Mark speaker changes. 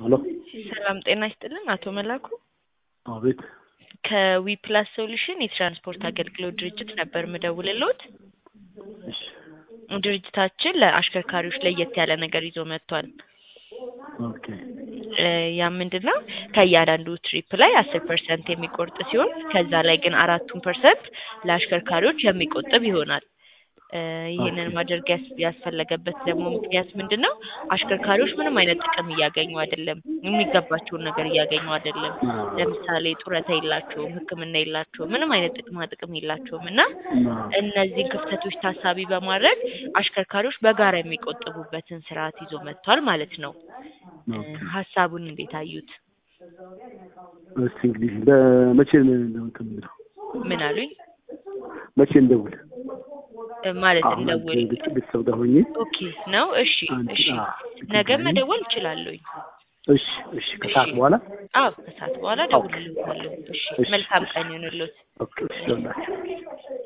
Speaker 1: ሄሎ
Speaker 2: ሰላም ጤና ይስጥልን አቶ መላኩ
Speaker 1: አቤት
Speaker 2: ከዊ ፕላስ ሶሉሽን የትራንስፖርት አገልግሎት ድርጅት ነበር ምደውልልዎት።
Speaker 1: እሺ
Speaker 2: ድርጅታችን ለአሽከርካሪዎች ለየት ያለ ነገር ይዞ መጥቷል።
Speaker 1: ኦኬ
Speaker 2: እ ያ ምንድን ነው ከእያንዳንዱ ትሪፕ ላይ አስር ፐርሰንት የሚቆርጥ ሲሆን ከዛ ላይ ግን አራቱን ፐርሰንት ለአሽከርካሪዎች የሚቆጥብ ይሆናል። እ ይህንን ማድረግ ያስ- ያስፈለገበት ደግሞ ምክንያት ምንድን ነው? አሽከርካሪዎች ምንም አይነት ጥቅም እያገኙ አይደለም፣ የሚገባቸውን ነገር እያገኙ አይደለም። ለምሳሌ ጡረታ የላቸውም፣ ሕክምና የላቸውም፣ ምንም አይነት ጥቅማ ጥቅም የላቸውም እና እነዚህን ክፍተቶች ታሳቢ በማድረግ አሽከርካሪዎች በጋራ የሚቆጥቡበትን ስርዓት ይዞ መጥቷል ማለት ነው። እ ሀሳቡን እንዴት አዩት?
Speaker 1: እስቲ እንግዲህ በመቼ ነው እንትን የምለው?
Speaker 2: ምን አሉኝ?
Speaker 1: መቼ እንደውል?
Speaker 2: እ ማለት
Speaker 1: አሁን አንድ
Speaker 2: እንደውል
Speaker 1: ቤት- ቤተሰብ ጋር ሆኜ
Speaker 2: ኦኬ ነው። እሺ
Speaker 1: አንድ
Speaker 2: እሺ፣
Speaker 1: አ-
Speaker 2: ነገ
Speaker 1: ጉዳይ-
Speaker 2: መደወል እችላለሁኝ።
Speaker 1: እሺ እሺ ከሰዓት በኋላ
Speaker 2: አዎ ከሰዓት በኋላ እደውልልዎታለሁ። እሺ
Speaker 1: እሺ፣
Speaker 2: መልካም
Speaker 1: እሺ።
Speaker 2: ቀን ይሁንልዎት።
Speaker 1: ኦኬ እሺ ይሆናል።